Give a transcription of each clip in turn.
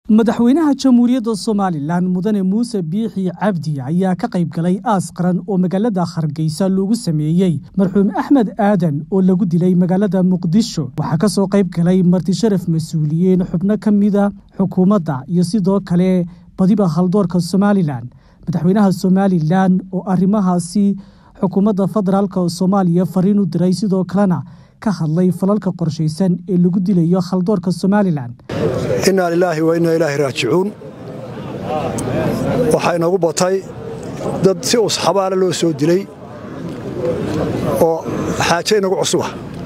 madaxweynaha jamhuuriyadda somalilan mudane muuse biixi cabdi ayaa ka qayb galay aas qaran oo magaalada hargeysa loogu sameeyey marxuum axmed aadan oo lagu dilay magaalada muqdisho waxaa ka soo qayb galay martisharaf mas-uuliyiin xubno ka mida xukuumadda iyo sidoo kale badiba haldoorka somalilan madaxweynaha somalilan oo arrimahaasi xukuumadda federaalka soomaaliya fariin u diray sidoo kalena ka hadlay falalka qorshaysan ee lagu dilayo haldoorka somalilan innaa lilaahi wa innaa ilaahi raajicuun waxaa inoogu batay dad si usxabaala loo soo dilay oo xaaje inagu cusuba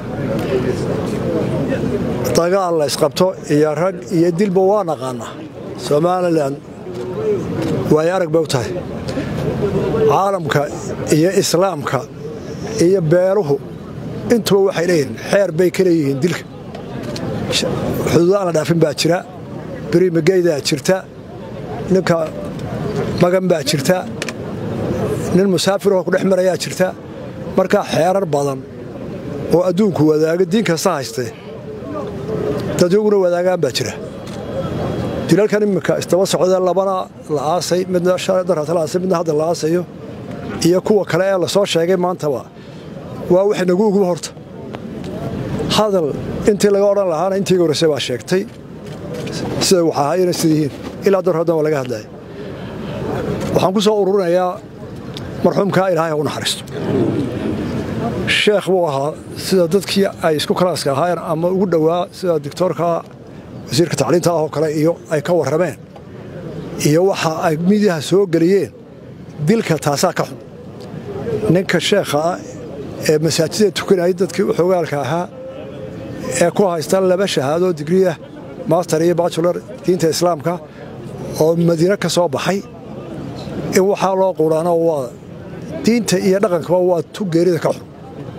dagaal la ysqabto iyo rag iyo dilba waa naqaannaa somalilan waay arag bay u tahay caalamka iyo islaamka iyo beeluhu intuba waxay leeyihiin xeer bay ka leeyihiin dilka xuduud aan la dhaafin baa jira birimageydaa jirta ninka magan baa jirta nin musaafiroo ku dhex marayaa jirta markaa xeerar badan oo adduunku wadaaga diin kasta haystee dadyaguna wadaagaan baa jira dilalkan iminka istaba socdee labana la aasay midna darata la aasay midna hadda la aasayo iyo kuwa kale ee lasoo sheegay maantaba waa wax nagu uguba horta hadal intii laga odhan lahaana intiiga horreyse baa sheegtay sida wax ahaayena sida yihiin ilaa dar haddan waa laga hadlaya waxaan ku soo ururinayaa marxuumkaa ilaahay ha u naxariisto sheekh buu ahaa sida dadkii ay isku kalaaska ahaayeen ama ugu dhowaa sida doctoorka wasiirka tacliinta ah oo kale iyo ay ka warrameen iyo waxa ay midiyaha soo geliyeen dilka taasaa ka xun ninka sheekha ah ee masaajida tukanayay dadkii xogaalka ahaa ee ku haysta laba shahaadoo digriya master iyo bachelor diinta islaamka oo madiine ka soo baxay in waxaa loo quudhaano waa diinta iyo dhaqankaba waa tu geerida ka xun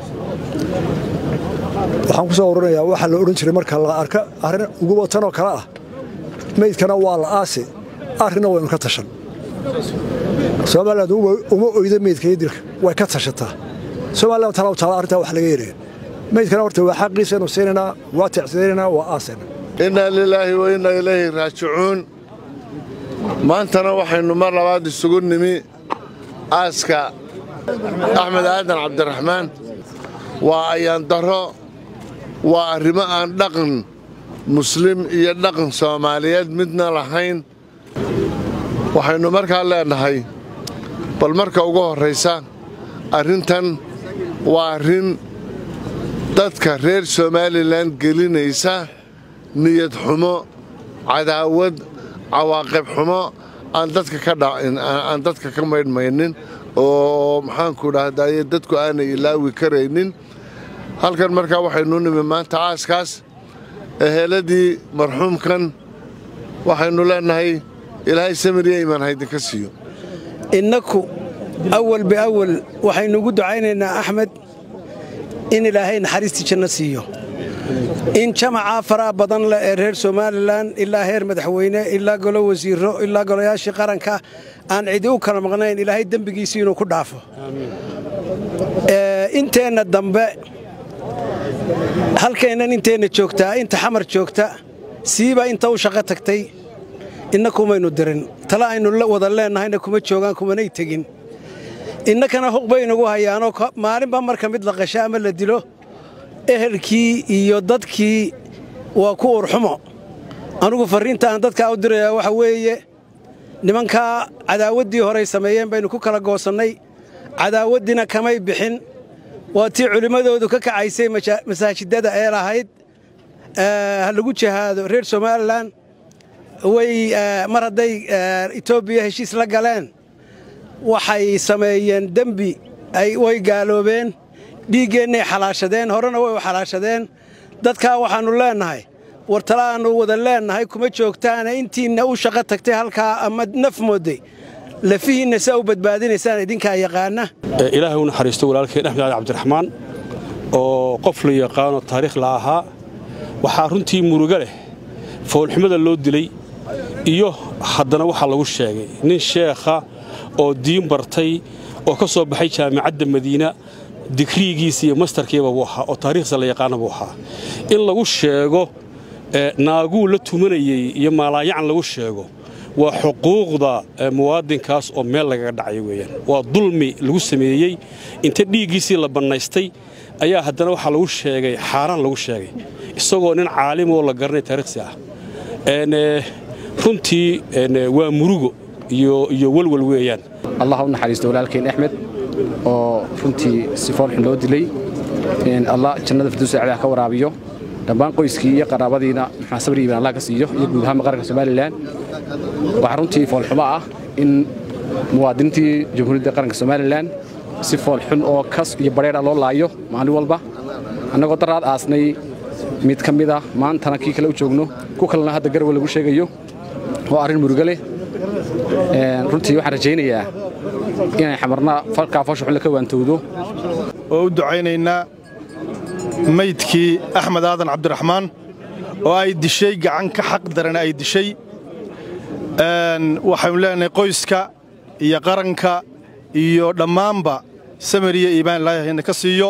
waxaan ku soo ururinayaa waxaa la odhan jiray marka la arka arrin ugu watanoo kale ah meydkana waa la aasi arrinna waynu ka tashan somaliland uma oyda meydka iyo dilka way ka tashataa somalilan talaw taala arrintaa wax laga yeelaya meydkana horta waa xaqiisaynu siinaynaa waa tacsiinaynaa waa aasayna innaa lilaahi wa innaa ilayhi raajicuun maantana waxaynu mar labaad isugu nimi aaska axmed aadan cabdiraxmaan waa ayaan darro waa arrimo aan dhaqan muslim iyo dhaqan soomaaliyeed midna lahayn waxaynu markaa leenahay bal marka ugu horraysa arrintan waa arrin dadka reer somalilan gelinaysa niyad xumo cadaawad cawaaqib xumo aan dadka ka maydhmaynin oo maxaanku dhahdaye dadku aanay ilaawi karaynin halkan markaa waxaynu nimi maanta aaskaas eheeladii marxuumkan waxaynu leenahay ilaahay samiriya imaan haydinka siiyo innaku awal biawal waxaynu ugu ducaynaynaa axmed in ilaahay naxariistii janno siiyo in jamacaa faraha badan leh ee reer somalilan ilaa heer madaxweyne ilaa golo wasiiro ilaa golayaashii qaranka aan cidi u kala maqnayn ilaahay dembigiisii inuu ku dhaafo inteenna dambe halkeennan inteenna joogtaa inta xamar joogta siiba inta u shaqo tagtay inna kumaynu dirin tale aynu wada leennahayna kuma joogaan kumanay tegin innakana huq baynugu hayaanoo maalinba marka mid la qasho ama la dilo ehelkii iyo dadkii waa ku urxumo anugu farriinta aan dadkaa u dirayaa waxa weeye nimankaa cadaawaddii horay sameeyeen baynu ku kala goosannay cadaawaddiina kamay bixin waa tii culimmadoodu ka kacaysay masaajidada ee lahayd ha lagu jihaado reer somalilan way mar hadday etoobiya heshiis la galeen waxay sameeyeen dembi way gaaloobeen dhiiggeennay xalaashadeen horena way u xalaashadeen dadkaa waxaannu leennahay war tala aannu wada leennahay kuma joogtaana intiinna u shaqo tagtay halkaa ama naf moodday lafihiinna saa u badbaadinaysaan idinkaa yaqaana ilaahay u naxariisto walaalkeen axmed cali cabdiraxmaan oo qof la yaqaano taariikh la ahaa waxaa runtii muruga leh foolxumada loo dilay iyo haddana waxaa lagu sheegay nin sheekha oo diin bartay oo ka soo baxay jaamicadda madiina digriigiisa iyo mastarkiiba buu ahaa oo taariikhsa la yaqaana buu ahaa in lagu sheego naaguu la tumanayey iyo maalaayacan lagu sheego waa xuquuqda muwaadinkaas oo meel lagaga dhacay weeyaan waa dulmi lagu sameeyey inta dhiiggiisii la bannaystay ayaa haddana waxaa lagu sheegay xaaraan lagu sheegay isagoo nin caalimoo la garanay taariikhsi ah runtii waa murugo iyo welwel weeyaan allah u naxariisto walaalkeen axmed oo runtii si foolxun loo dilay allah jannada firdowsa cadaha ka waraabiyo dhammaan qoyskii iyo qaraabadiina maxaa sabri iibaan allah ka siiyo iyo guud ahaan qaranka somalilan waxaa runtii foolxumo ah in muwaadiniintii jamhuuriyadda qaranka somalilan si foolxun oo kas iyo badheedha loo laayo maalin walba annagoo daraad aasnay mid ka mid ah maantana kii kale u joogno ku kalena hadda garwe lagu sheegayo oo arrin murugo leh runtii waxaan rajaynayaa inay xamarna falkaa foosha xunle ka waantowdo oo u ducaynaynaa maydkii axmed aadan cabdiraxmaan oo ay dishay gacan ka xaq daran ay dishay waxaynu leenahay qoyska iyo qaranka iyo dhammaanba samariya iibaan ilaahayna ka siiyo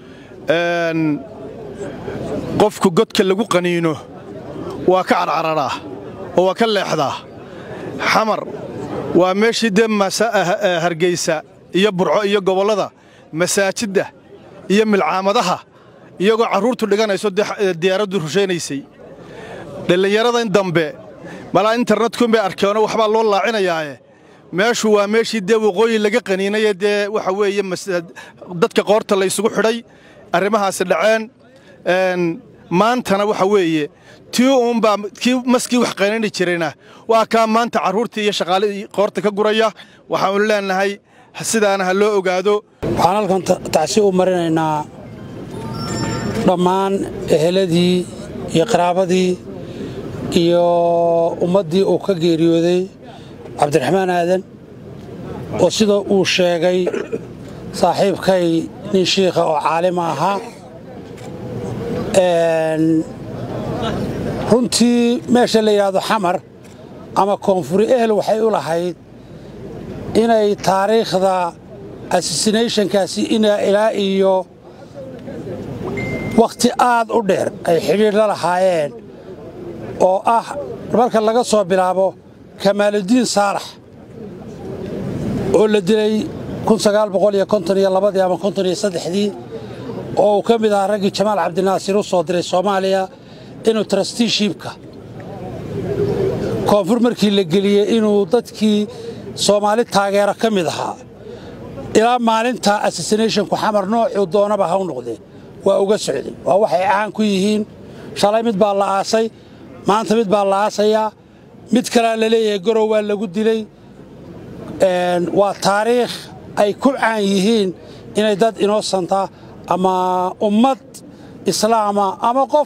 qofku godka lagu qaniino waa ka carcararaa oo waa ka leexdaa xamar waa meeshii dee hargaysa iyo burco iyo gobollada masaajidda iyo milcaamadaha iyagoo carruurtu dhiganayso diyaaraddu rushaynaysay dhallinyaradan dambe malaa internetkunbay arkeenoo waxbaa loo laacinayaae meeshu waa meeshii dee waqooyi laga qaniinaye dee waxa weeye dadka qoorta laysugu xidhay arrimahaasi dhaceen maantana waxa weeye tii uunbaa kii maskii wax qaniini jirayna waa kaa maanta carruurtii iyo shaqaalihii qoorta ka guraya waxaanu leenahay sidaana ha loo ogaado waxaan halkan tacsi u marinaynaa dhammaan eheladii iyo qaraabadii iyo ummaddii uu ka geeriyooday cabdiraxmaan aadan oo sida uu sheegay saaxiibkay nin shiikha oo caalima ahaa runtii meesha la yidhaahdo xamar ama koonfuri ehel waxay u lahayd inay taariikhda assasinationkaasi ilaa iyo wakhti aad u dheer ay xidhiidh la lahaayeen oo ah marka laga soo bilaabo kamaaludiin saalax oo la dilay ama dii oo uu ka mid ahaa raggii jamaal cabdinaasir u soo diray soomaaliya inuu trustiishibka koonfur markii la geliyey inuu dadkii soomaali taageero ka mid ahaa ilaa maalinta assassinationku xamar noocuu doonaba ha u noqdee waa uga socday waa waxay caan ku yihiin shalay mid baa la aasay maanta mid baa la aasayaa mid kalea la leeyahay gorow waa lagu dilay waa taariikh ay ku caan yihiin inay dad inosanta ama ummad islaama ama qof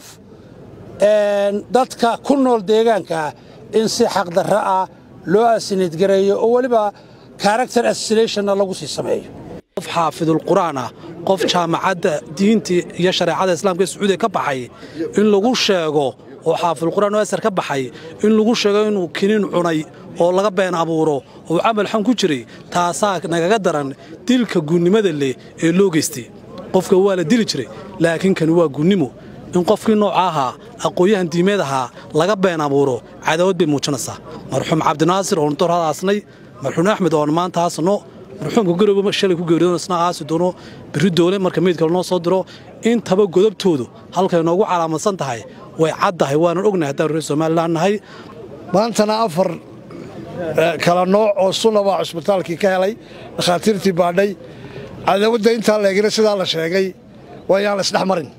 dadka ku nool deegaankaa in si xaqdarra ah loo asinidgareeyo oo weliba character assassinationna lagu sii sameeyo qof xaafidulqur'aan ah qof jaamacadda diintii iyo shareecada islaamka ee sacuudiya ka baxay in lagu sheego oo xaafidulqur'aan oo asar ka baxay in lagu sheego inuu kiniin cunay oo laga been abuuro oo camal xun ku jiray taasaa nagaga daran dilka guunnimada leh ee loo geystay qofka waa la dili jiray laakiin kani waa guunnimo in qofkii nooca ahaa aqoon-yahan diimeed ahaa laga been abuuro cadaawad bay muujinaysaa marxuum cabdinaasir oon dor hadaasnay marxuum axmed oon maanta haasno marxuumka garowe shalay ku geeriyoon isna aasi doono birri doole marka meydka lanoo soo diro intaba godobtoodu halkay noogu calaamadsan tahay way caddahay waanan ognahay haddaan reer somalilan nahay maantana afar kala nooc oo sunna baa cusbitaalkii ka helay dhakhaatiirtii baadhay cadawadda intaa leegina sidaa la sheegay waa yaan la isdhex marin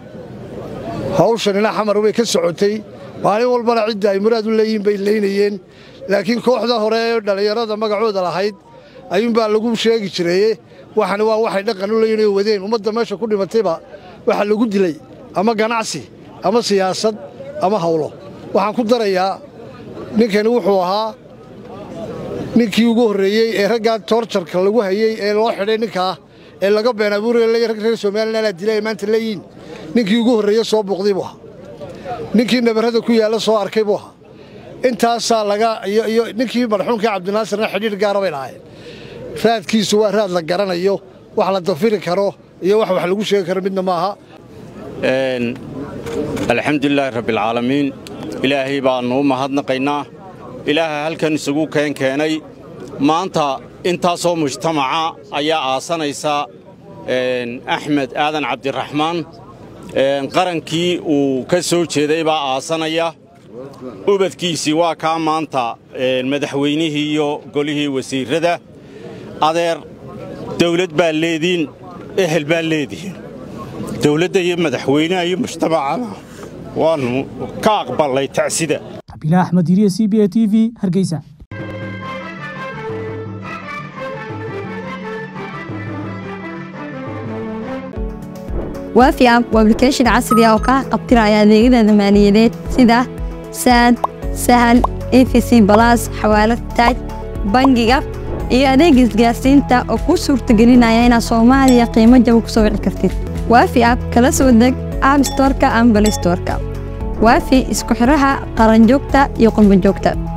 hawshanina xamar way ka socotay maalin walbana cidda ay muraad u leeyihiin bay leynayeen laakiin kooxda hore ee dhallinyarada magacooda lahayd ayuunbaa lagu sheegi jireye waxani waa waxay dhaqan u leeyihin oo wadeen ummadda meesha ku dhimatayba waxaa lagu dilay ama ganacsi ama siyaasad ama hawlo waxaan ku darayaa ninkani wuxuu ahaa ninkii ugu horreeyey ee raggaa toorjarka lagu hayey ee loo xidhay ninkaa ee laga been abuuraya rag reer somalilan aa dilay ay maanta leeyihiin ninkii ugu horreeye soo buuqday buu ahaa ninkii nabarrada ku yaalla soo arkay buu ahaa intaasaa laga iyo ninkii marxuumkii cabdinaasirna xidhiidh gaara bay lahaayeen raadkiisu waa raad la garanayo wax la dafiri karo iyo wax wax lagu sheegi karo midna maaha alxamdulilaahi rabbialcaalamiin ilaahay baannu u mahadnaqaynaa ilaaha halkan isugu keen keenay maanta intaasoo mujtamaca ayaa aasanaysa axmed aadan cabdiraxmaan qarankii uu ka soo jeeday baa aasanaya ubadkiisii waa kaa maanta madaxweynihii iyo golihii wasiirrada adeer dawlad baa leediin ehel baa leedihiin dawladda iyo madaxweynaha iyo mujtamacana waannu ka aqballay tacsida xabiila axmed iriye c b a t v hargeysa waafi app waa application casri ah oo kaa qabtiraya adeegyada maaliyadeed sida saad sahal efc balas xawaalad taaj bangiga iyo adeega isgaarsiinta oo kuu suurtagelinaya inaad soomaaliya qiimo jaba ku soo wici kartid waafi app kala soo deg app storka ama balistorka waafi isku xidhaha qaranjoogta iyo qurbanjoogta